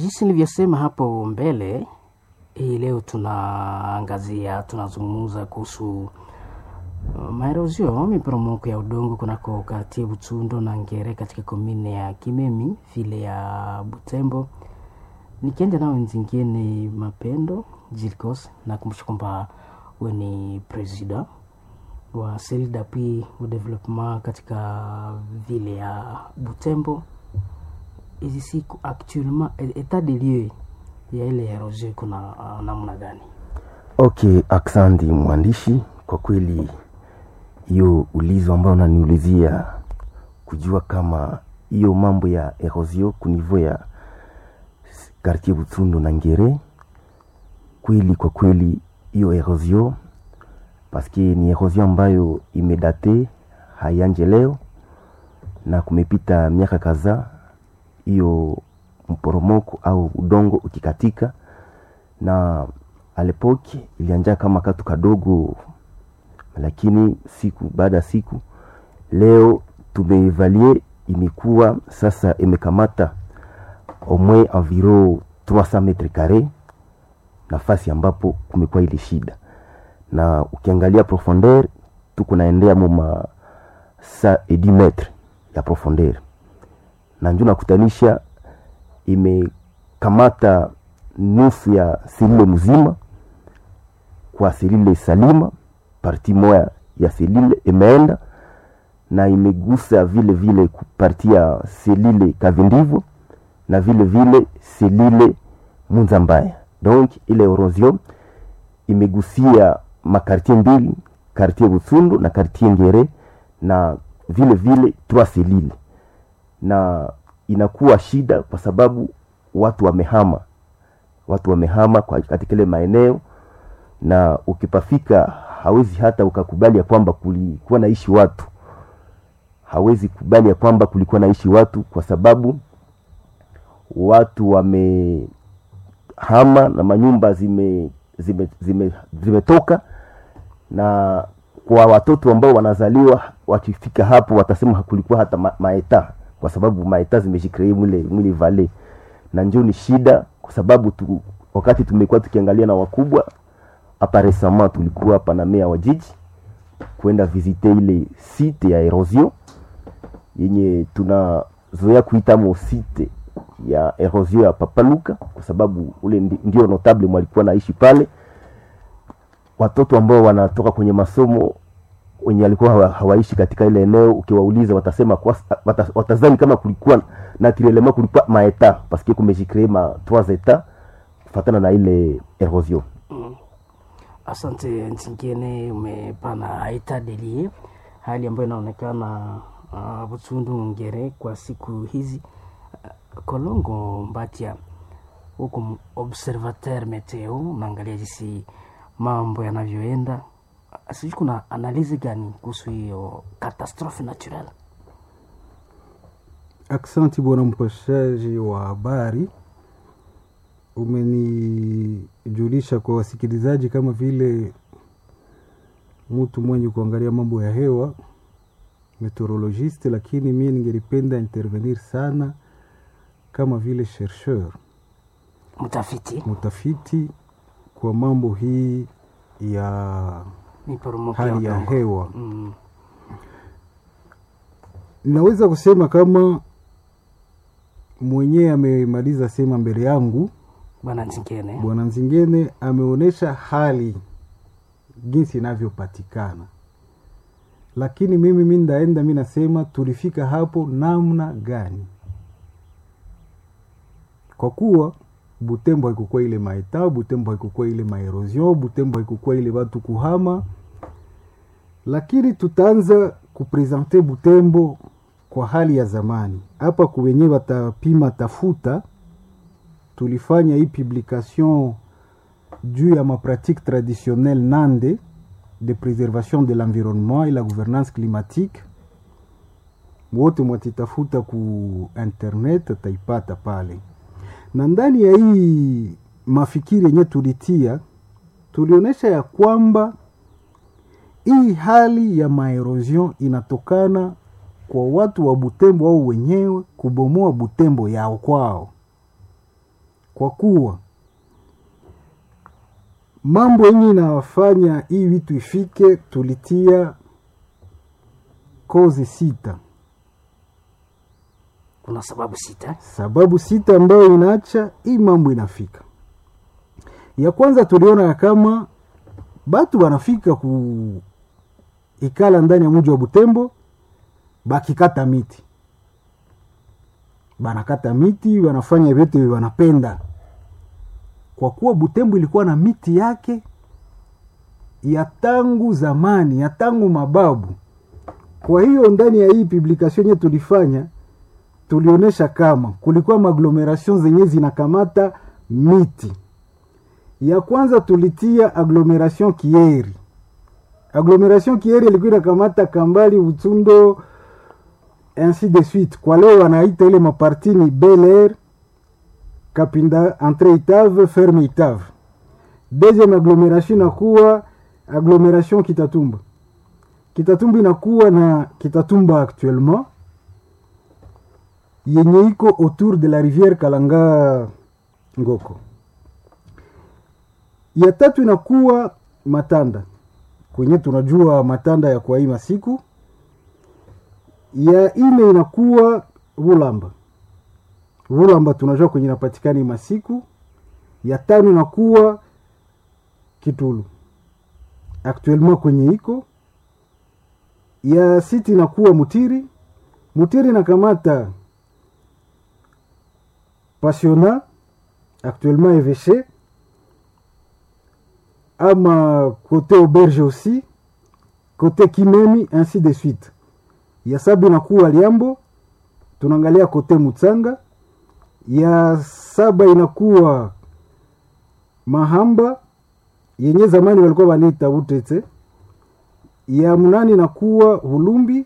jinsi nilivyosema hapo mbele, hii leo tunaangazia, tunazungumza kuhusu uh, maerozio miporomoko ya udongo kunako kartie Butsundo na Ngere katika komine ya Kimemi vile ya Butembo. Nikienda nao nzingine Mapendo Jilkos, nakumbusha kwamba we ni president wa Cellule d'appui au développement katika vile ya Butembo. Hizi siku actuellement etat de lieu ya ile erosion kuna uh, namna gani? Okay, aksandi mwandishi, kwa kweli hiyo ulizo ambayo unaniulizia kujua kama hiyo mambo ya erosion kunivo ya quartier Butsundo na Ngere, kweli kwa kweli hiyo erosion paske ni erosion ambayo imedate hayanje leo na kumepita miaka kadhaa hiyo mporomoko au udongo ukikatika, na alepoke ilianja kama katu kadogo, lakini siku baada ya siku leo tumeevalie imekuwa sasa imekamata au moins environ 300 metre carre, nafasi ambapo kumekuwa ile shida, na ukiangalia profondeur tuko naendea moma sa et 10 metre ya profondeur na njo nakutanisha imekamata nusu ya selile mzima kwa selile salima, parti moya ya selile imeenda na imegusa vile vile parti ya selile kavindivo na vile vile selile munza mbaya. Donc ile erosion imegusia makartie mbili, kartie Butsundu na kartie Ngere na vile vile trois selile na inakuwa shida kwa sababu watu wamehama, watu wamehama kwa katika ile maeneo, na ukipafika hawezi hata ukakubali ya kwamba kulikuwa naishi watu, hawezi kubali ya kwamba kulikuwa naishi watu kwa sababu watu wamehama na manyumba zime zimetoka zime, zime na kwa watoto ambao wanazaliwa wakifika hapo watasema kulikuwa hata ma, maeta kwa sababu maeta zimeshikilia mwile mwile vale na njoo ni shida kwa sababu tu, wakati tumekuwa tukiangalia na wakubwa hapa resama tulikuwa hapa na mea wa jiji kwenda visite ile site ya erosion yenye tunazoea kuita mo site ya erosion ya Papaluka kwa sababu ule ndio notable mwalikuwa naishi pale. Watoto ambao wanatoka kwenye masomo wenye alikuwa hawaishi katika ile eneo, ukiwauliza watasema kwa, wata, watazani kama kulikuwa naturellement kulikuwa maeta paske kumejicree ma trois etats kufatana na ile erosion. Mm. Asante Ntingene, umepana etat de lieu, hali ambayo inaonekana uh, Butsundu Ngere kwa siku hizi uh, Kolongo Mbatia huku observateur meteo, unaangalia jinsi mambo yanavyoenda sijui kuna analizi gani kuhusu hiyo katastrofe natural? Aksanti bwana mpashaji wa habari, umenijulisha kwa wasikilizaji kama vile mtu mwenye kuangalia mambo ya hewa meteorologiste, lakini mie ningelipenda intervenir sana kama vile chercheur, mtafiti mtafiti kwa mambo hii ya hali ya hewa mm. Naweza kusema kama mwenyewe amemaliza sema mbele yangu bwana Nzingene, bwana Nzingene ameonyesha hali jinsi inavyopatikana, lakini mimi mi ndaenda mi nasema tulifika hapo namna gani, kwa kuwa Butembo haikukuwa ile maeta, Butembo haikukuwa ile maerosion, Butembo haikukuwa ile watu kuhama, lakini tutaanza kuprezente Butembo kwa hali ya zamani. Hapa kuwenye watapima tafuta, tulifanya hii publication juu ya mapratique traditionnelle nande de préservation de l'environnement et la gouvernance climatique. Wote mwatitafuta ku internet taipata pale na ndani ya hii mafikiri yenye tulitia tulionyesha ya kwamba hii hali ya maerosion inatokana kwa watu wa Butembo au wenyewe kubomoa Butembo yao kwao, kwa kuwa mambo yenye inafanya hii vitu ifike, tulitia kozi sita, kuna sababu sita sababu sita ambayo inaacha hii mambo inafika. Ya kwanza tuliona ya kama batu banafika ku ikala ndani ya mji wa Butembo bakikata miti, banakata miti, wanafanya vyote wanapenda, kwa kuwa Butembo ilikuwa na miti yake ya tangu zamani, ya tangu mababu. Kwa hiyo ndani ya hii publication yenye tulifanya tulionyesha kama kulikuwa maaglomeration zenye zinakamata miti. Ya kwanza tulitia agglomeration Kieri. Agglomeration Kieri ilikuwa inakamata Kambali, Utsundo, ainsi de suite. Kwa leo wanaita ile maparti ni Bel Air, Kapinda, Entre Itave, Ferme Itave. Deuxième agglomeration inakuwa agglomeration Kitatumba. Kitatumba inakuwa na Kitatumba actuellement yenye iko autour de la rivière Kalanga Ngoko. Ya tatu inakuwa Matanda kwenye tunajua Matanda ya kwa hii masiku. Ya ine inakuwa Vulamba. Vulamba tunajua kwenye inapatikana hii masiku. Ya tano inakuwa Kitulu actuellement kwenye iko. Ya sita inakuwa Mutiri. Mutiri inakamata Passiona actuellement évêché ama côté auberge aussi côté Kimemi ainsi de suite. Ya saba inakuwa Liambo, tunaangalia côté Mutsanga. Ya saba inakuwa Mahamba yenye zamani walikuwa wanaita Utete. Ya mnane inakuwa Vulumbi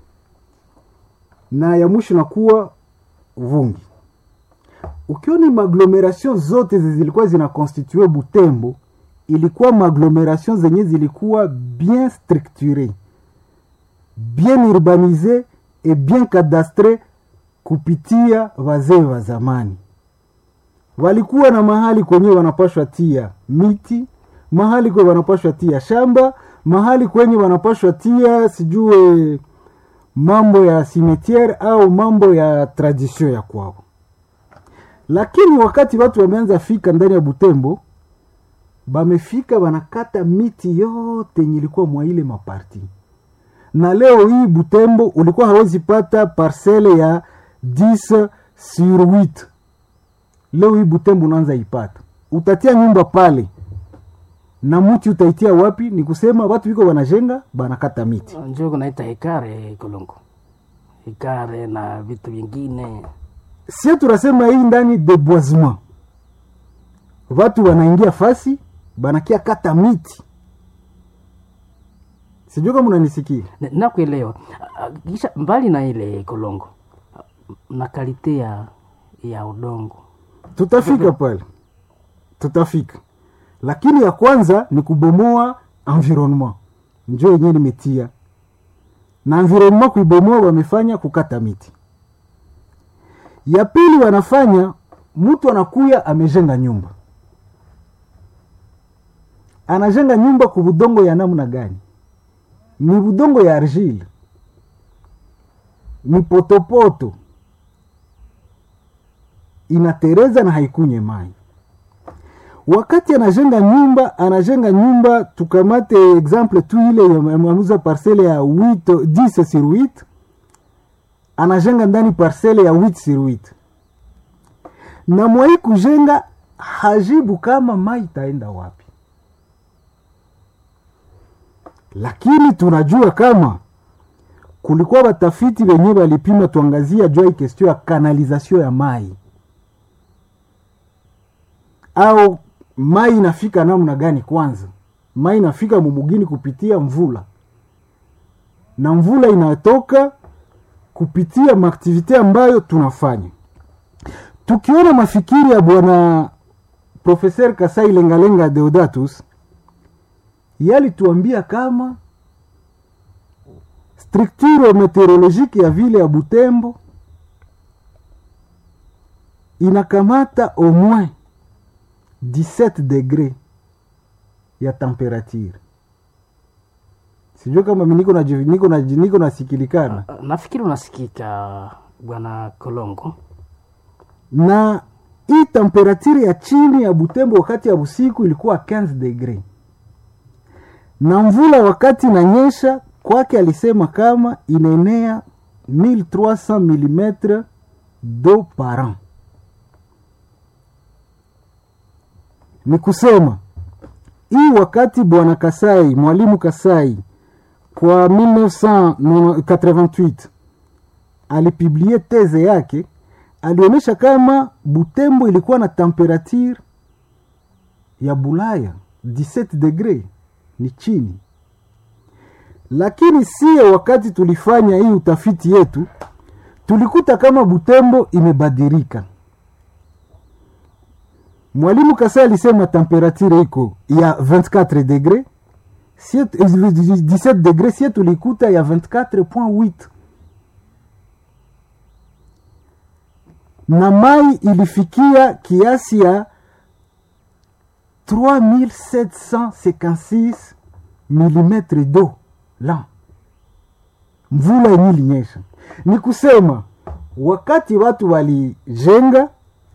na ya mwisho inakuwa Vungi ukioni maaglomeration zote zilikuwa zinakonstitue Butembo, ilikuwa maaglomeration zenye zilikuwa bien structure bien urbanise et bien cadastre kupitia wazee wa zamani. Walikuwa na mahali kwenye wanapashwa tia miti, mahali kwenye wanapashwa tia shamba, mahali kwenye wanapashwa tia sijue mambo ya cimetiere au mambo ya tradition ya kwao lakini wakati watu wameanza fika ndani ya Butembo, bamefika banakata miti yote yenye ilikuwa mwa ile maparti, na leo hii Butembo ulikuwa hawezi pata parcele ya 10 sur 8. Leo hii Butembo unaanza ipata, utatia nyumba pale na mti utaitia wapi? Ni kusema watu wiko wanajenga banakata miti. njo kunaita hekare Kolongo, hekare na vitu vingine sie tunasema hii ndani deboisement, watu wanaingia fasi banakia kata miti. Sijui kama unanisikia. Na- nakuelewa. Ah, Kisha mbali na ile Kolongo na kalite ya, ya udongo Tutafika pale, tutafika, lakini ya kwanza ni kubomoa environnement, njo yenyewe nimetia na environnement kuibomoa, wamefanya kukata miti. Ya pili wanafanya mtu anakuya amejenga nyumba, anajenga nyumba ku budongo ya namna gani? Ni budongo ya argile, ni potopoto, inatereza na haikunye mai. Wakati anajenga nyumba, anajenga nyumba, tukamate exemple tu ile ya mamuza parcele ya 8 10 sur 8 anajenga ndani parcele ya 8 sur 8 na mwai kujenga hajibu kama mai itaenda wapi, lakini tunajua kama kulikuwa watafiti wenye walipima, tuangazia jua hii kestio ya kanalizasio ya mai au mai inafika namna gani? Kwanza mai inafika mumugini kupitia mvula, na mvula inatoka kupitia maaktivite ambayo tunafanya. Tukiona mafikiri ya bwana Profeser Kasai Lengalenga Deodatus, yalituambia kama structure meteorologique ya vile ya Butembo inakamata au moins 17 degre ya temperature sijue kama mi niko na niko na niko nasikilikana nafikiri unasikika bwana kolongo na hii temperature ya chini ya butembo wakati ya usiku ilikuwa 15 degre na mvula wakati inanyesha kwake alisema kama inaenea 1300 mm do par an ni kusema hii wakati bwana kasai mwalimu kasai kwa 1988 alipiblie teze yake alionyesha kama butembo ilikuwa na temperature ya bulaya 17 degre ni chini lakini sie wakati tulifanya hii utafiti yetu tulikuta kama butembo imebadilika mwalimu kasa alisema temperature iko ya 24 degre sie, 17 degre sie tulikuta ya 24.8 na mai ilifikia kiasi ya 3756 mm do la mvula yenye ilinyesha ni kusema wakati watu walijenga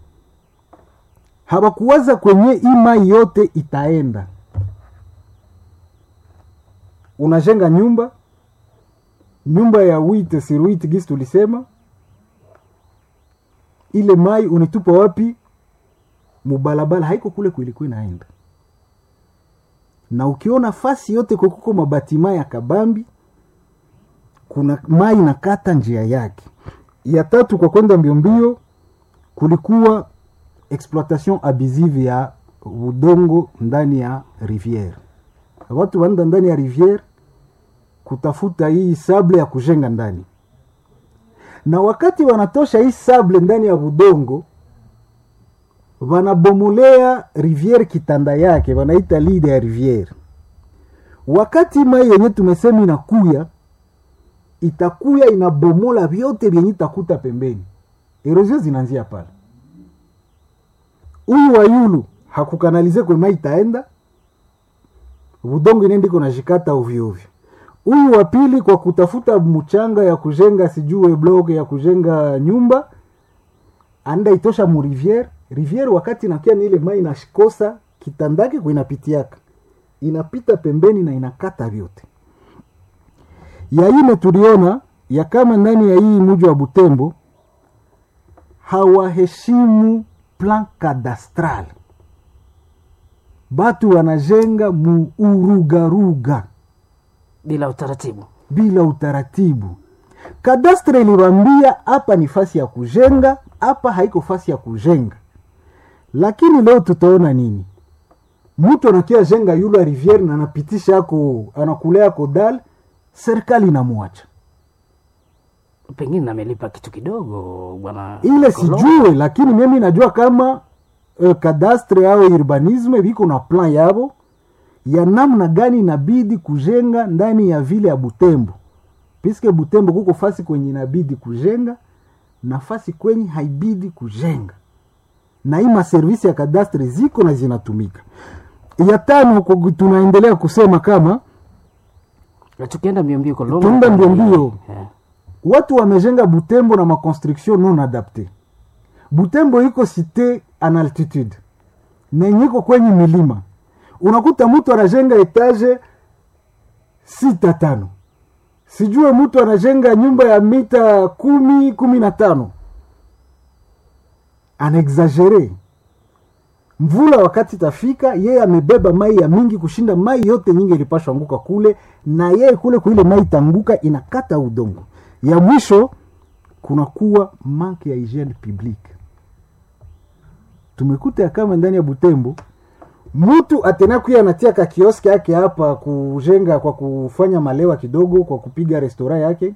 hawakuwaza kwenye hii mai yote itaenda unajenga nyumba nyumba ya wite sur wite gisi tulisema ile mai unitupa wapi mubalabala haiko kule kulikuwa inaenda na ukiona fasi yote kukuko mabatima ya kabambi kuna mai nakata njia yake ya tatu kwa kwenda mbiombio kulikuwa exploitation abusive ya udongo ndani ya riviere watu wanaenda ndani ya riviere kutafuta hii sable ya kujenga ndani na wakati wanatosha hii sable ndani ya udongo wanabomolea riviere kitanda yake wanaita lide ya riviere wakati mai yenye tumesema inakuya itakuya inabomola vyote vyenye itakuta pembeni erosio zinaanzia pale huyu wa yulu hakukanalize kwe mai itaenda udongo inaendiko nashikata ovyoovyo huyu wa pili kwa kutafuta mchanga ya kujenga sijue blok ya kujenga nyumba anda itosha mu riviere riviere wakati inakia ni ile mai inashikosa kitandake kuinapitiaka inapita pembeni na inakata vyote ya ine tuliona ya kama ndani ya hii muji wa butembo hawaheshimu plan kadastral batu wanajenga muurugaruga bila utaratibu bila utaratibu kadastre iliwambia hapa ni fasi ya kujenga hapa haiko fasi ya kujenga lakini leo tutaona nini mtu anakia jenga yula riviere na anapitisha ako anakulea ako dal serikali inamwacha pengine namelipa kitu kidogo bwana ile Kolongo. sijue lakini mimi najua kama uh, kadastre au urbanisme viko na plan yavo ya namna gani inabidi kujenga ndani ya vile ya butembo piske butembo kuko fasi kwenye inabidi kujenga na fasi kwenye haibidi kujenga na hii maservisi ya kadastre ziko na zinatumika ya tano ku- tunaendelea kusema kama tukienda mbio mbio Kolongo, Tuenda mbio mbio. Eh, watu wamejenga butembo na maconstruction non adapte butembo iko cité en altitude na yenye iko kwenye milima unakuta mtu anajenga etage sita tano sijue mtu anajenga nyumba ya mita kumi kumi na tano anaexagere mvula wakati tafika yeye amebeba mai ya mingi kushinda mai yote nyingi ilipashwa anguka kule na yeye kule kuile mai itanguka inakata udongo ya mwisho kunakuwa manke ya hygiene publique tumekuta ya kama ndani ya butembo mtu atenakuya anatia ka kioski yake hapa kujenga kwa kufanya malewa kidogo kwa kupiga restora yake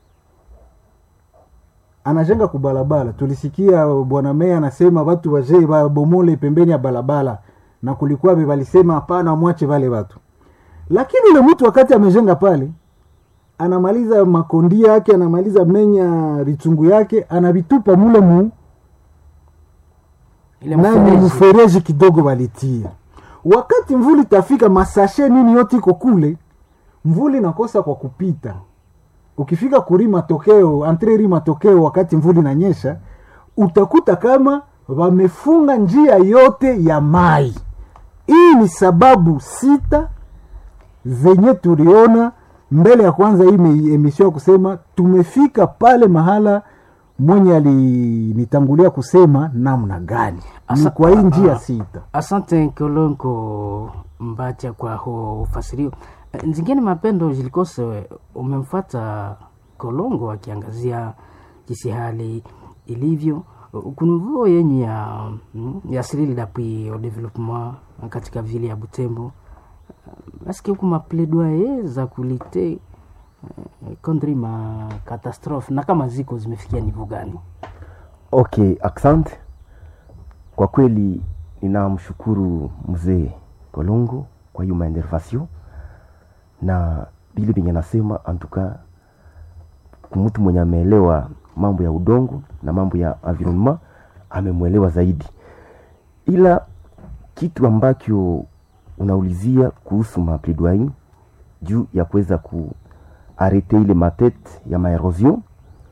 anajenga kubalabala tulisikia bwana meya anasema watu waje babomole pembeni ya balabala na kulikuwa be walisema hapana mwache wale watu lakini ule mtu wakati amejenga pale anamaliza makondia yake anamaliza menya vitungu yake anavitupa mule mu Ile nani mfereji. mfereji kidogo walitia wakati mvuli tafika masashe nini yote iko kule mvuli inakosa kwa kupita ukifika kuri matokeo antreri matokeo wakati mvuli nanyesha utakuta kama wamefunga njia yote ya mai hii ni sababu sita zenye tuliona mbele ya kwanza hii me- emission ya kusema tumefika pale mahala mwenye alinitangulia kusema namna gani ni Asa- kwa hii njia ah, sita asante kolonko mbacha kwa huo ufasirio Eh, nzingine mapendo zilikose umemfuata kolongo akiangazia jinsi hali ilivyo kunuvoo yenye ya mm, ya sirili d'appui au développement katika vile ya butembo eske huku mapledoye za kulite eh, contre ma catastrophe na kama ziko zimefikia nivo gani okay asante kwa kweli ninamshukuru mzee kolongo kwa hiyo maendervasio na vile venye nasema antuka mtu mwenye ameelewa mambo ya udongo na mambo ya environnement amemwelewa zaidi ila kitu ambacho unaulizia kuhusu mapledoyer juu ya kuweza kuarete ile matete ya maerosion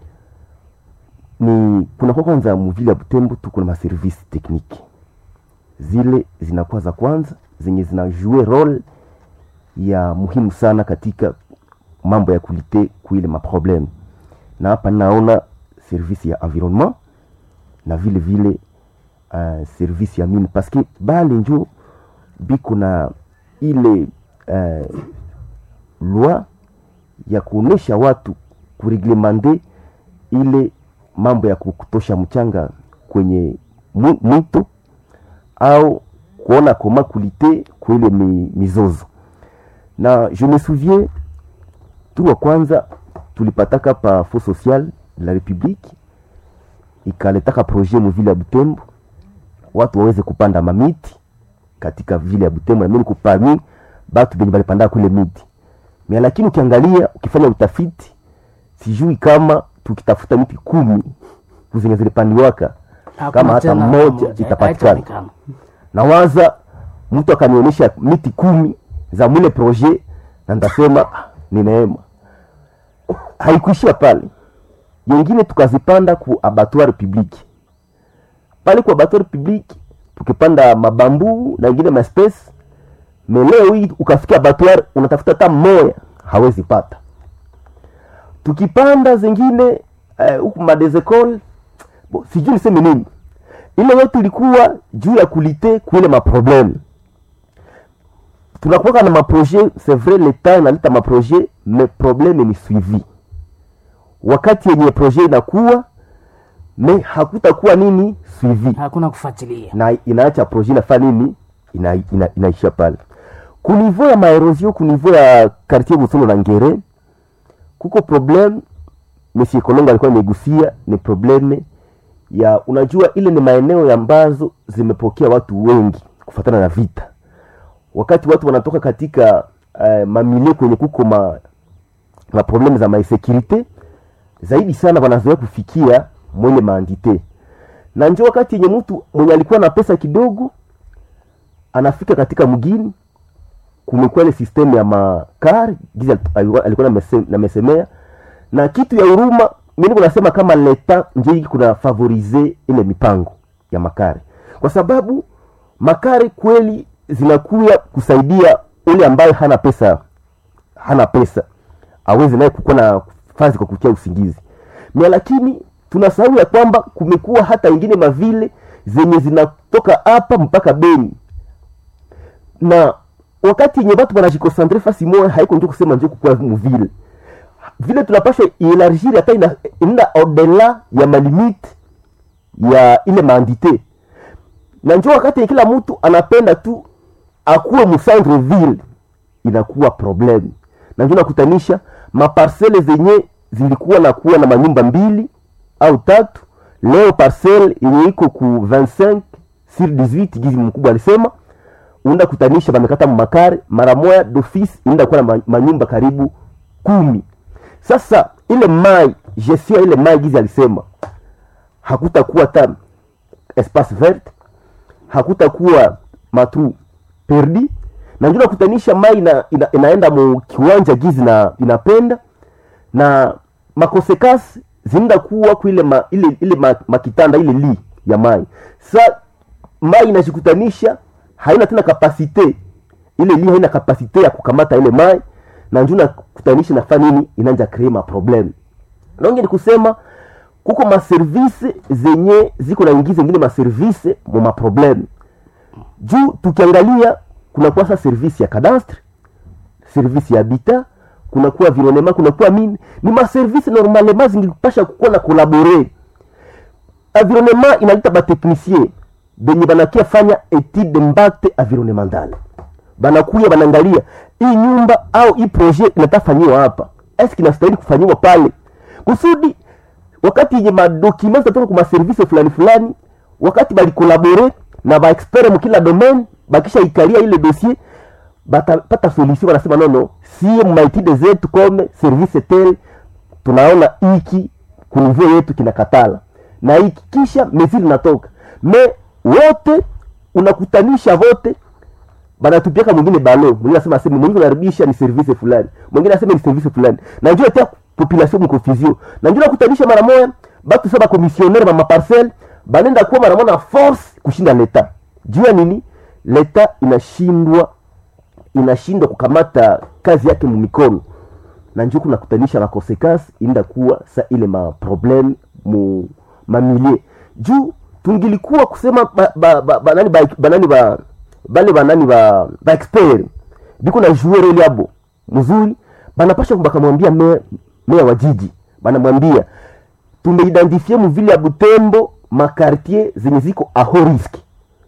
ni kunakuwa kwanza muvile ya Butembo tuko na maservisi tekniki zile zinakuwa za kwanza zenye zinajue role ya muhimu sana katika mambo ya kulite kuile maprobleme na hapa naona servisi ya environnement na vile vile uh, servisi ya mine paske bale njo biko na ile uh, loi ya kuonesha watu kureglemande ile mambo ya kutosha mchanga kwenye mu- mwito au kuona koma kulite kuile mi, mizozo na je me souviens tu wa kwanza tulipataka pa fo social de la republique ikaletaka projet muvile ya butembo watu waweze kupanda mamiti katika vile ya butembo namini kupami batu benye balipanda kule miti mia lakini ukiangalia ukifanya utafiti sijui kama tukitafuta miti kumi zenye zilipandiwaka Hakuna kama hata tena moja itapatikana haitaonekana. nawaza mtu akanionyesha miti kumi za mwile projet na ndasema "Ah, ni neema haikuishia pale yengine tukazipanda ku abattoir public pale ku abattoir public tukipanda mabambu na ingine maspesi meleo hii ukafika abattoir unatafuta hata moya hawezi pata tukipanda zingine eh, huku madezecol bo, sijui niseme nini ile yote ilikuwa juu ya kulite kuile maprobleme tunakuwaka na maprojet c'est vrai leta inaleta maprojet mais probleme ni suivi wakati yenye projet inakuwa me hakutakuwa nini suivi hakuna kufuatilia na inaacha projet inafaa nini ina, ina, inaisha pale kunivo ya maerosion kunivo ya quartier busono na ngere kuko problem monsieur kolongo alikuwa amegusia ni probleme ya unajua ile ni maeneo ambazo zimepokea watu wengi kufatana na vita wakati watu wanatoka katika uh, mamilie kwenye kuko ma, ma probleme za maisekurite zaidi sana wanazoea kufikia mwenye maandite na njo wakati yenye mtu mwenye alikuwa na pesa kidogo anafika katika mgini kumekuwa ile system ya makar gizi alikuwa alikuwa namese- namesemea na kitu ya huruma mimi kunasema kama leta nje kuna favorize ile mipango ya makare kwa sababu makare kweli zinakuya kusaidia ule ambaye hana pesa hana pesa aweze naye kukuwa na fazi kwa kutia usingizi mia lakini tunasahau ya kwamba kumekuwa hata ingine mavile zenye zinatoka hapa mpaka beni na wakati yenye watu wanajikosantre fasi moya haiko njo kusema njo kukua muvile vile tunapasha ielargir hata ina- inaenda odela ya malimite ya ile maandite na njo wakati kila mtu anapenda tu akuwe mucentre ville inakuwa problem na njo nakutanisha maparcele zenye zilikuwa na kuwa na manyumba mbili au tatu leo parcele yenye iko ku 25 sur 18 gizi mkubwa alisema unaenda kutanisha bamekata makare mara moya d'office inaenda kuwa na ma- manyumba karibu kumi sasa ile mai gestion ya ile mai gizi alisema hakutakuwa ta espace vert hakutakuwa matru perdi na ndio nakutanisha mai ina, ina, inaenda mu kiwanja gizi na inapenda na makosekasi zinaenda kuwa kuile ma, ile, ile ma, makitanda ile li ya mai sa mai inajikutanisha haina tena kapasite ile li haina kapasite ya kukamata ile mai na ndio nakutanisha nafanya nini inanja kree maprobleme naonge ni kusema kuko maservise zenye ziko na ingiza ingine maservise mu maprobleme juu tukiangalia kunakuwa sa service ya cadastre service ya habitat kunakuwa environnement kunakuwa mine ni maservice normalement zingipasha kukuwa na kolabore environnement inalita batechnicien benye banakia fanya etude d'impact environnemental banakuya banaangalia hii nyumba au hii projet inatafanyiwa hapa eske inastahili kufanyiwa pale kusudi wakati yenye madokima zitatoka kwa maservise fulani fulani wakati balikolabore na baexpert mukila domaine bakisha ikalia ile dossier batapata solution wanasema nono sie maitide zetu kome service tel tunaona iki kunivyo yetu kinakatala na hiki kisha mezili natoka me wote unakutanisha vote banatupiaka mwingine balo mwingine anasema sema mwingine unaribisha ni service fulani mwingine anasema ni service fulani na njoo tia population mkonfusion na njoo nakutanisha mara moja batu saba commissionnaire ma maparcelle banenda kuwa mara moja na force kushinda leta juu ya nini leta inashindwa inashindwa kukamata kazi yake mumikono na njo kunakutanisha makonsekansi inda kuwa sa ile maprobleme mu mamilie juu tungilikuwa kusema ba, ba, ba, banani ba, banani ba, bale banani ba, ba expert biko na jouer ile abo mzuri banapasha bakamwambia meya me wa jiji banamwambia tumeidentifie muvile ya Butembo makartier zenye ziko aho riski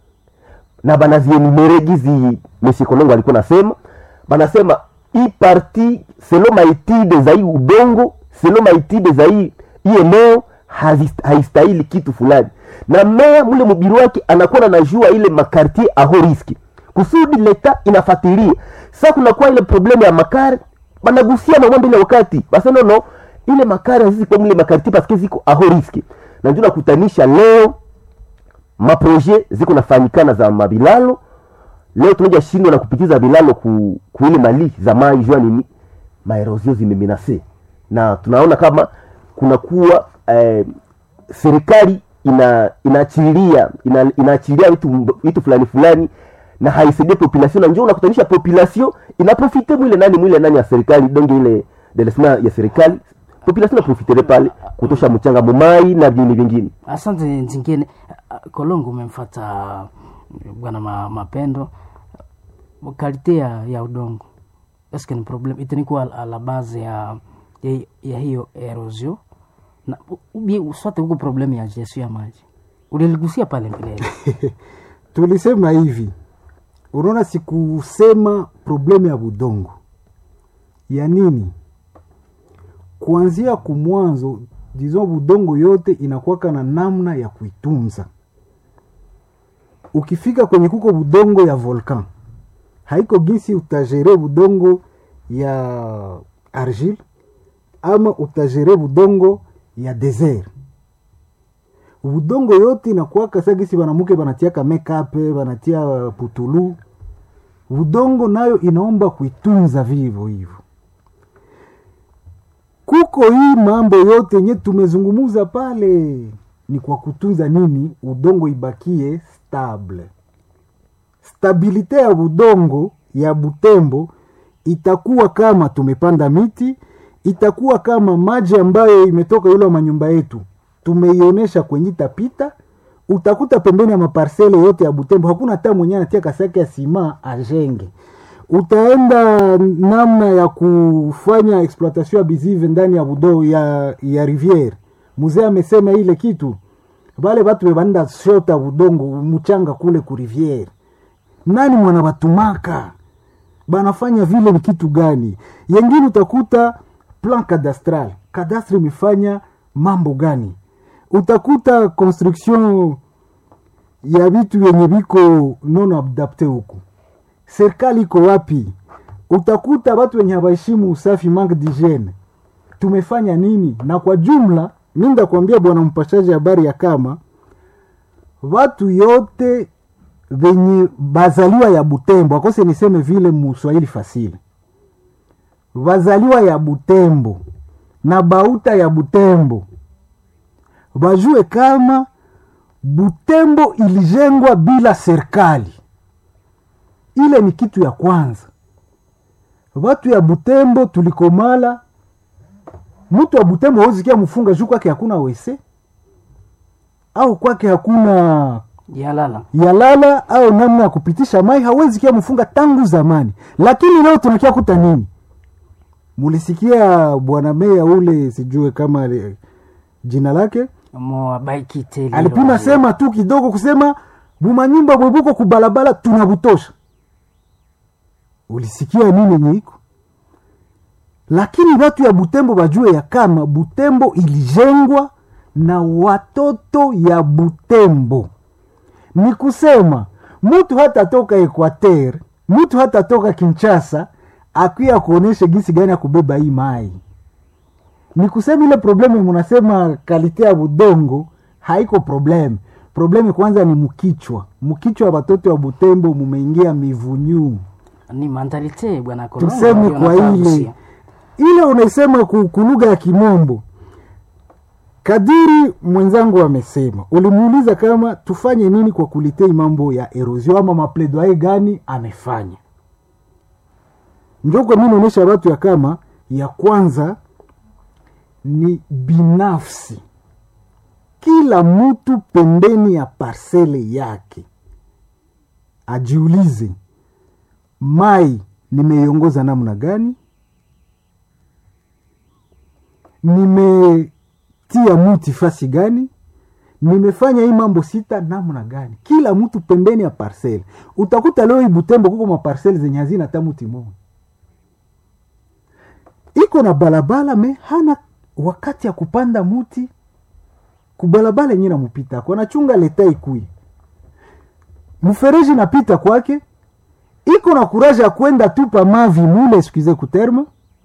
na banazienumere gizi Monsieur Kolongo alikuwa nasema banasema hii parti selo maitide za hii udongo selo maitide za hii hii eneo haistahili kitu fulani na meya mule mubiri wake anakuwa anajua ile makartier aho riski kusudi leta inafatilia sa kunakuwa ile problemu ya makari banagusia mambo ile wakati basa nono ile makari hazizi kwa mule makartier paske ziko aho riski na ndio nakutanisha leo maproje ziko nafanyikana za mabilalo leo tunaja shindwa na kupitiza bilalo ku, ku ile mali za mai jua nini maerozio zimeminase na tunaona kama kunakuwa eh, serikali ina inaachilia ina, inaachilia vitu vitu fulani fulani na haisaidie population na njoo unakutanisha population inaprofite mwile nani mwile nani ya serikali donge ile delesma ya serikali population inaprofitele pale kutosha mchanga mumai na vingine vingine asante nzingine kolongo umemfata bwana ma, mapendo kalite ya, ya udongo eske ni problem itanikuwa a la base ya, ya, ya hiyo erosio na ubie swate huko problemu ya gestion ya maji uliligusia pale mbeleni tulisema hivi unaona sikusema problemu ya budongo ya nini kuanzia kumwanzo dizo budongo yote inakuwaka na namna ya kuitunza ukifika kwenye kuko budongo ya volcan haiko gisi utagere budongo ya argile ama utagere budongo ya desert budongo yote inakuwaka sa gisi banamuke banatiaka mekape banatia putulu budongo nayo inaomba kuitunza vivo hivyo kuko hii mambo yote yenye tumezungumuza pale ni kwa kutunza nini udongo ibakie stable stabilite ya budongo ya butembo itakuwa kama tumepanda miti itakuwa kama maji ambayo imetoka yule wa manyumba yetu tumeionyesha kwenye itapita utakuta pembeni ya maparsele yote ya butembo hakuna hata mwenye anatia kasake ya sima ajenge utaenda namna ya kufanya exploitation ya bizive ndani ya budo ya, ya riviere mzee amesema ile kitu vale vatu vevanenda shota budongo mchanga kule ku riviere nani mwana batumaka banafanya vile ni kitu gani yengine utakuta plan cadastral kadastre imefanya mambo gani utakuta construction ya vitu vyenye viko non adapte huku serikali iko wapi utakuta watu wenye hawaheshimu usafi manque d'hygiene tumefanya nini na kwa jumla mi ndakwambia bwana mpashaji habari ya kama watu yote venye bazaliwa ya butembo akose niseme vile muswahili fasile bazaliwa ya butembo na bauta ya butembo bajue kama butembo ilijengwa bila serikali ile ni kitu ya kwanza watu ya butembo tulikomala mtu wa butembo hauzikia mfunga juu kwake hakuna wese au kwake hakuna yalala yalala au namna ya kupitisha mai hawezi kia mfunga tangu zamani lakini leo tunakia kuta nini mulisikia bwana meya ule sijue kama ali- jina lake moabaikiteli alipima sema tu kidogo kusema bumanyumba bwebuko kubalabala tunabutosha ulisikia nini nyeiko lakini watu ya butembo bajue ya kama butembo ilijengwa na watoto ya butembo ni kusema mtu hata toka equater mtu hata toka kinchasa akuya kuonesha gisi gani ya kubeba hii mai ni kusema ile problemu munasema kalite ya budongo haiko probleme probleme kwanza ni mkichwa mkichwa wa watoto wa butembo mumeingia mivunyu ni mentalite bwana Kolongo, tuseme ndio kwa nataka ile kusia. ile unaisema ku- kulugha ya kimombo kadiri mwenzangu amesema ulimuuliza kama tufanye nini kwa kulitei mambo ya erosion ama mapledoye gani amefanya njoko mi naonyesha watu ya kama ya kwanza ni binafsi kila mtu pembeni ya parsele yake ajiulize mai nimeiongoza namna gani nimetia muti fasi gani nimefanya hii mambo sita namna gani kila mtu pembeni ya parsele utakuta leo hii butembo kuko maparsele zenye hazina hata muti moja iko na balabala me hana wakati ya kupanda muti kubalabala yenye namupita ako anachunga leta ikui mfereji napita kwake iko na kuraja ya kwenda tupa mavi mule eskuize kuterma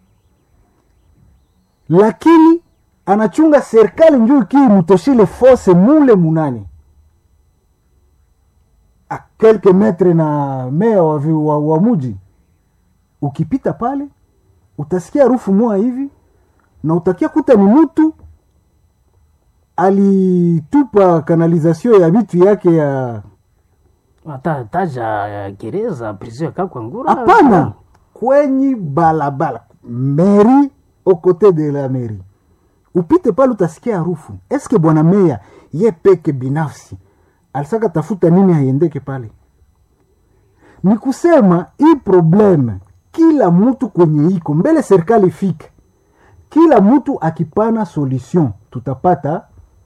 lakini anachunga serikali njuu kii mutoshile fose mule munane a kelke metre na mea wa, vi- wa, wa muji ukipita pale utasikia harufu moa hivi na utakia kuta ni mutu alitupa kanalizasio ya vitu yake ya Ata- taja eh, gereza prison ya kakwangura hapana kwenye balabala meri okote de la meri upite pale utasikia harufu eske bwana meya ye peke binafsi alisaka tafuta nini haiendeke pale ni kusema hii probleme kila mtu kwenye iko mbele serikali ifike kila mtu akipana solution tutapata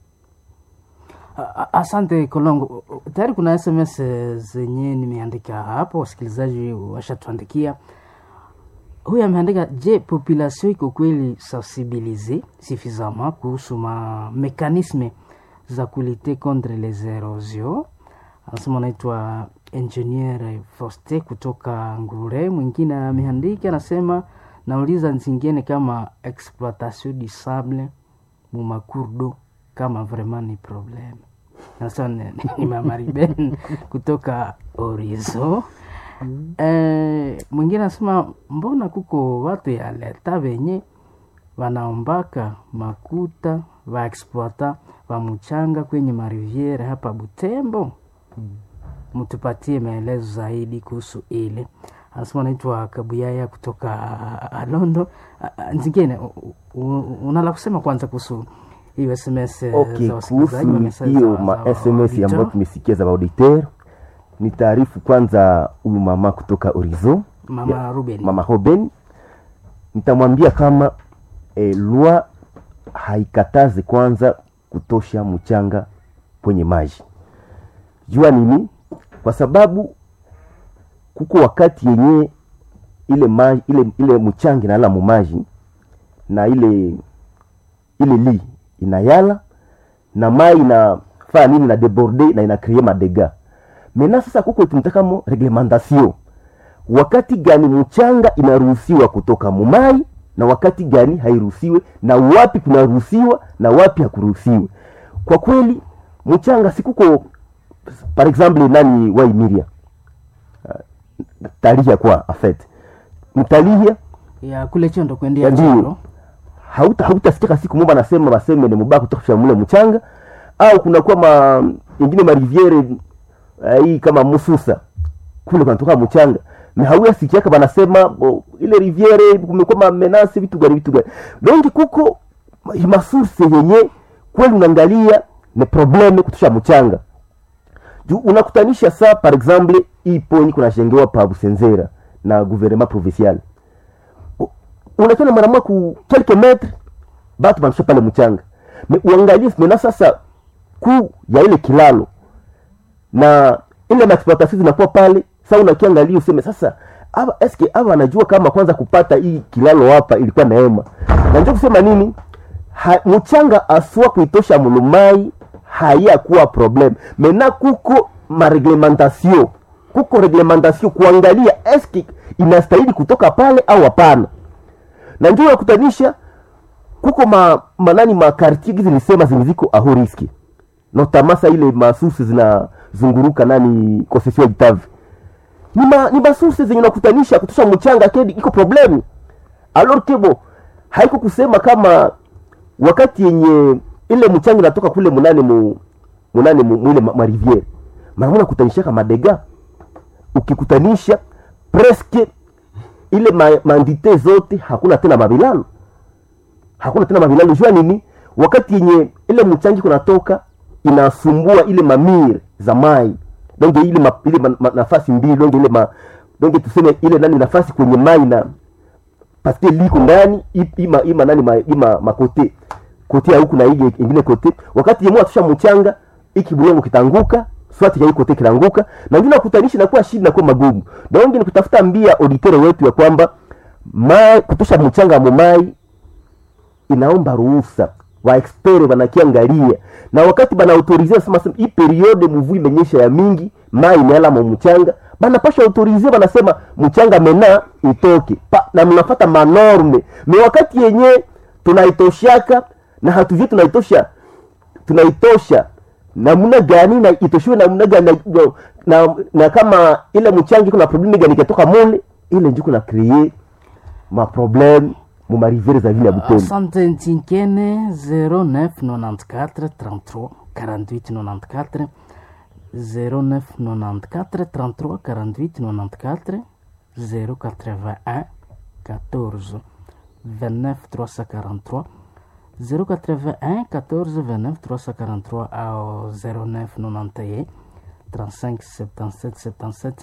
A- a- asante kolongo tayari kuna sms zenye nimeandika hapo wasikilizaji washatuandikia huyu ameandika je population iko kweli sensibilize suffisamment kuhusu ma mekanisme za kulite contre les erosions anasema anaitwa engineer foste kutoka ngure mwingine ameandika anasema nauliza zingine kama exploitation du sable mumakurdo kama vraiment ni problem nasema ni- ni mama Ruben kutoka orizo eh, mwingine anasema mbona kuko watu ya leta venye wanaombaka makuta vaexploita va mchanga kwenye mariviere hapa Butembo mtupatie maelezo zaidi kuhusu ile anasema anaitwa kabuyaya kutoka alondo Ah, ah, zingine u- u- unala kusema kwanza kuhusu hiyo sms eh, okay za wasikilizaji kuhusu wa message hiyo za- ma za sms ambayo auditeur. tumesikia za auditeur ni taarifu kwanza huyu mama kutoka orizo mama ruben mama Hoben nitamwambia kama e, lwa haikatazi kwanza kutosha mchanga kwenye maji. Jua nini? Kwa sababu kuko wakati yenye ile maji, ile, ile mchanga inalala mumaji na ile ile li inayala na mai inafaa nini na deborde na inakrie madega mena sasa kuko tunatakamo reglementation wakati gani mchanga inaruhusiwa kutoka mumai na wakati gani hairuhusiwe na wapi kunaruhusiwa na wapi hakuruhusiwe kwa kweli mchanga sikuko par exemple nani waimiria uh, talia kwa afet mtalia ya kule chondo kuendea Ndio. choro hauta hautasikika siku moja anasema baseme ni mubaya kutosha mule mchanga au kunakuwa ma ingine mariviere uh, hii kama mususa kule kunatoka mchanga na hauya sikiaka banasema bo, ile riviere kumekuwa mamenase vitu gani vitu gani donki kuko ma- masource yenye kweli unaangalia ni probleme kutosha mchanga juu unakutanisha saa par exemple hii ponyi kunajengewa pa Busenzera na gouvernement provincial unatana mara moja ku quelques metres batu banasha pale mchanga me uangalie mena sasa kuu ya ile kilalo na ile maexploitation zinakuwa pale sa unakiangalia useme sasa aba eske aba anajua kama kwanza kupata hii kilalo hapa ilikuwa neema na ndio kusema nini ha, mchanga aswa kuitosha mulumai hayakuwa problem mena kuko mareglementation kuko reglementation kuangalia eske inastahili kutoka pale au hapana na ndio nakutanisha kuko ma, manani makartie gizi nisema zenye ziko aho riski notamasa ile masusi zinazunguruka nani konsesio ya Itavi ni, ma, ni masusi zenye nakutanisha kutosha mchanga kedi iko problemu alor kebo haiko kusema kama wakati yenye ile mchanga inatoka kule munane mu munane mu, mwile ma, mariviere mara moja kutanishaka madega ukikutanisha preske ile ma, mandite zote hakuna tena mavilalo hakuna tena mavilalo jua nini wakati yenye ile mchangi kunatoka inasumbua ile mamir za mai donge ile, ma, ile ma, ma, nafasi mbili donge ile ma, donge tuseme ile nani nafasi kwenye mai na paske liko ndani i- ima ima nani ma, ima makote kote ya huku na ile ingine kote wakati yemwe atusha mchanga iki bulongo kitanguka swati ya hii kote kilanguka na ngine kutanishi na kuwa shida na kuwa magumu donge ni kutafuta mbia auditere wetu ya kwamba mai kutosha mchanga mumai inaomba ruhusa waexpere wanakiangalia na wakati bana autorize sema sema hii periode mvua imenyesha ya mingi mai imeala mu mchanga banapasha autorize banasema mchanga mena itoke pa, na mnafata manorme me wakati yenye tunaitoshaka na hatuvie tunaitosha tunaitosha namna gani na itoshiwe namna gani na, na, na kama ile mchangi kuna probleme gani ikatoka mule ile njo kuna kree maprobleme mu marivere za vile ya Butembo. asante ntinkene 0994 33 48 94 0994 33 48 94 081 14 29 343 081 14 29 343 au 0991 35 77 77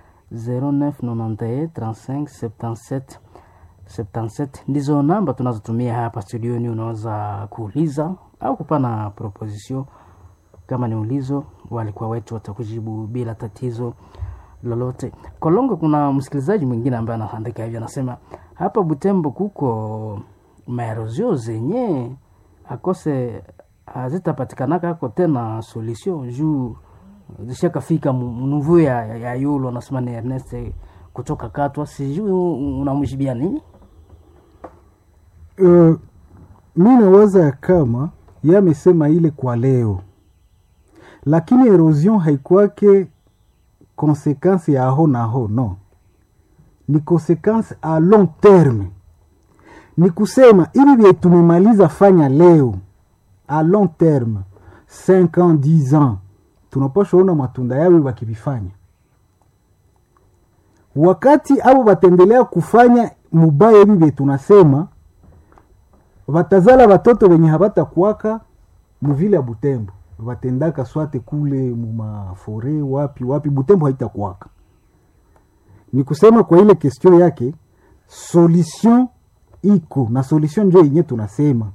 0991 35 77 77 ndizo namba tunazotumia hapa studioni. Unaweza kuuliza au kupana proposition kama ni ulizo, walikuwa wetu watakujibu bila tatizo lolote. Kolongo, kuna msikilizaji mwingine ambaye anaandika hivyo, anasema hapa Butembo kuko maerozio zenye akose hazitapatikanaka ako tena solution juu zishakafika mnuvu ya, ya, ya yulo anasema ni Ernest kutoka Katwa, sijui unamshibia nini? uh, mi nawaza ya kama ye amesema ile kwa leo, lakini erosion haikwake konsekansi ya aho na aho, no, ni konsekansi a long terme. Ni kusema hivi vye tumemaliza fanya leo a long terme 5 ans 10 ans, tunapasha ona matunda yawe wakivifanya wakati abo batendelea kufanya mubaya hivi vye tunasema batazala batoto benye habatakuwaka muvile ya Butembo, batendaka swate kule mumafore wapi wapi, Butembo haitakuwaka. Ni kusema kwa ile question yake, solution iko na solution njo yenye tunasema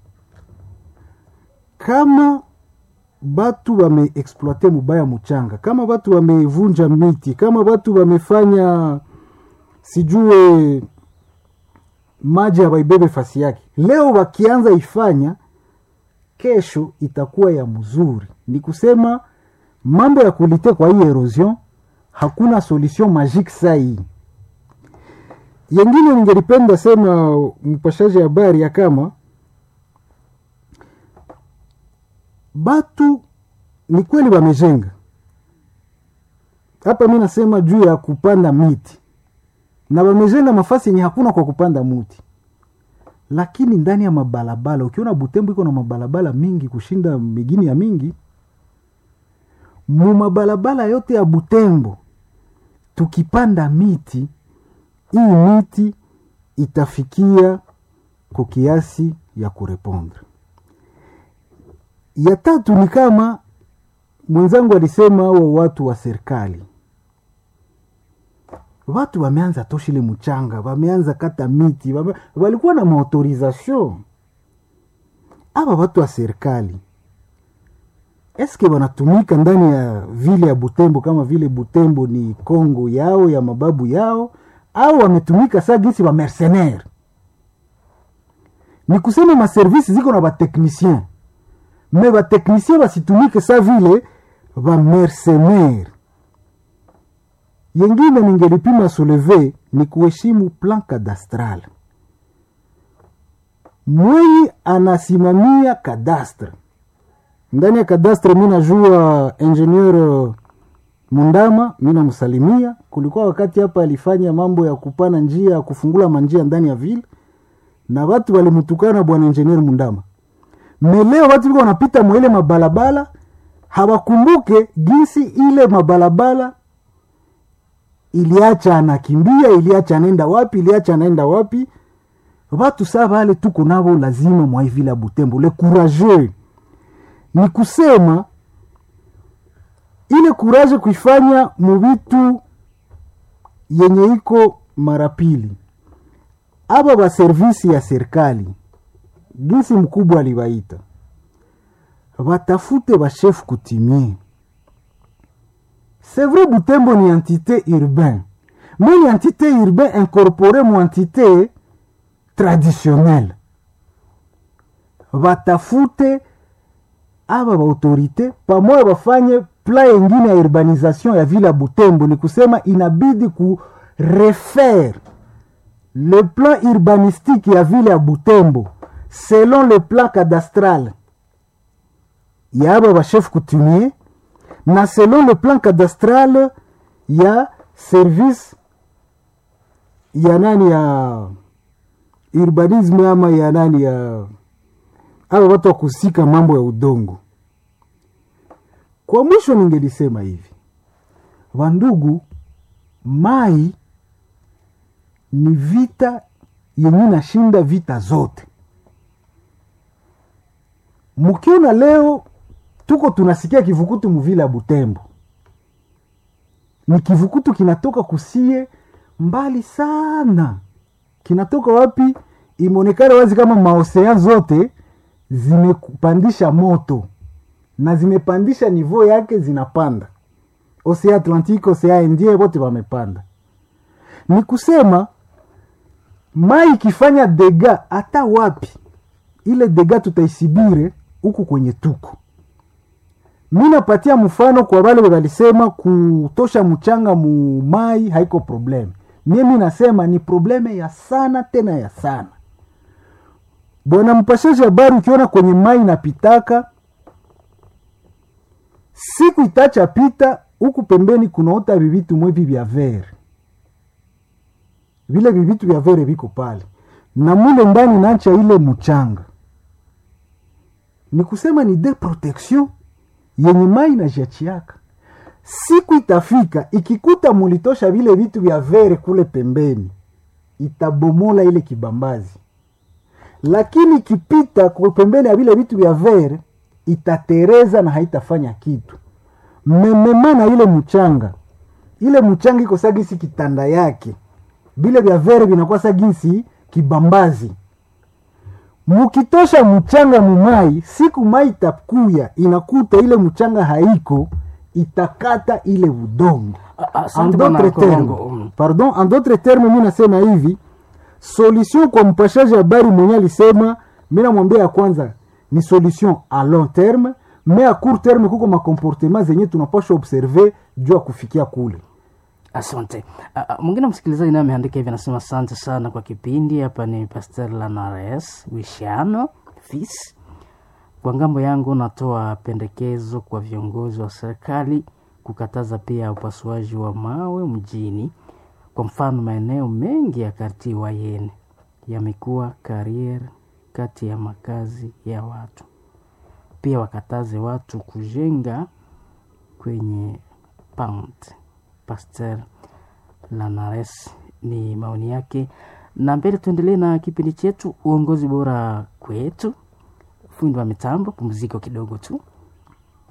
kama batu bameexploite mubaya muchanga, kama batu bamevunja miti, kama batu bamefanya sijue maji habaibebe fasi yake, leo wakianza ifanya, kesho itakuwa ya mzuri. Ni kusema mambo ya kulite kwa hii erosion, hakuna solution magique saa hii. Yengine ningelipenda sema mpashaji habari ya kama batu ni kweli wamejenga, hapa mi nasema juu ya kupanda miti na wamejenga mafasi yenye hakuna kwa kupanda muti lakini ndani ya mabalabala ukiona butembo iko na mabalabala mingi kushinda migini ya mingi mu mabalabala yote ya butembo tukipanda miti hii miti itafikia kwa kiasi ya kurepondre ya tatu ni kama mwenzangu alisema hao watu wa serikali watu wameanza toshile mchanga wameanza kata miti wame, walikuwa na maautorization aba watu wa serikali eske wanatumika ndani ya vile ya butembo kama vile butembo ni kongo yao ya mababu yao au wametumika saa gisi wa mercenaire ni kusema maservisi ziko na bateknicien me bateknicien basitumike sa vile bamercenaire yengine ningelipima souleve ni kuheshimu plan cadastral mwenye anasimamia kadastre ndani ya kadastre mi najua ingenieur mundama mi namsalimia kulikuwa wakati hapa alifanya mambo ya kupana njia ya kufungula manjia ndani ya ville na watu walimtukana bwana ingenieur mundama meleo watu viko wanapita mwele mabalabala hawakumbuke jinsi ile mabalabala iliacha anakimbia iliacha anaenda wapi iliacha anaenda wapi watu saa vale tuko navo lazima mwaivila butembo le courageux ni kusema ile kuraje kuifanya muvitu yenye iko mara pili aba baservisi ya serikali gisi mkubwa aliwaita batafute bashefu kutimie c'est vrai butembo ni entité urbain mais ni entité urbain incorporé mu entité traditionnelle batafute aba baautorité pamoja bafanye pla yengine ya urbanisation ya vile ya butembo ni kusema inabidi ku refaire le plan urbanistique ya vile ya butembo selon le plan cadastral ya aba bachef coutumier na selon le plan cadastral ya service ya nani ya urbanisme ama ya nani ya aba watu wa kusika mambo ya udongo kwa mwisho ningelisema hivi wandugu mai ni vita yenye nashinda vita zote mkiona leo tuko tunasikia kivukutu muvile ya butembo ni kivukutu kinatoka kusie mbali sana kinatoka wapi imeonekana wazi kama maosea zote zimepandisha moto na zimepandisha nivo yake zinapanda osea atlantique osea indie wote wamepanda ni kusema mai ikifanya dega hata wapi ile dega tutaisibire huku kwenye tuko mi napatia mfano kwa wale walisema kutosha mchanga mu mai haiko probleme mie mi nasema ni probleme ya sana tena ya sana bwana mpashaji habari ukiona kwenye mai napitaka siku itacha pita huku pembeni kunaota vivitu mwevi vya vere vile vivitu vya vere viko pale na mule ndani nacha ile mchanga ni kusema ni de protection yenye mai na jachiaka siku itafika ikikuta mulitosha vile vitu vya vere kule pembeni itabomola ile kibambazi lakini ikipita kwa pembeni ya vile vitu vya vere itatereza na haitafanya kitu memema na ile mchanga ile mchanga iko sagisi kitanda yake vile vya vere vinakuwa sagisi kibambazi mukitosha mchanga mumai siku mai itakuya inakuta ile mchanga haiko itakata ile udongo A- en asante bwana d'autres termes Kolongo. Mm. pardon en d'autres termes mi nasema hivi solution kwa mpashaji habari mwenye alisema mi namwambia ya kwanza ni solution a long terme me a court terme kuko makomportema zenye tunapashwa observe juu ya kufikia kule asante Ah, ah, mwingine msikilizaji naye ameandika hivi anasema asante sana kwa kipindi hapa ni pastel lanares wishano fis kwa ngambo yangu natoa pendekezo kwa viongozi wa serikali kukataza pia upasuaji wa mawe mjini. Kwa mfano, maeneo mengi ya karti Wayene yamekuwa karier kati ya makazi ya watu. Pia wakataze watu kujenga kwenye pant. Pasteur Lanares ni maoni yake, na mbele tuendelee na kipindi chetu uongozi bora kwetu. Fundi wa mitambo, pumziko kidogo tu.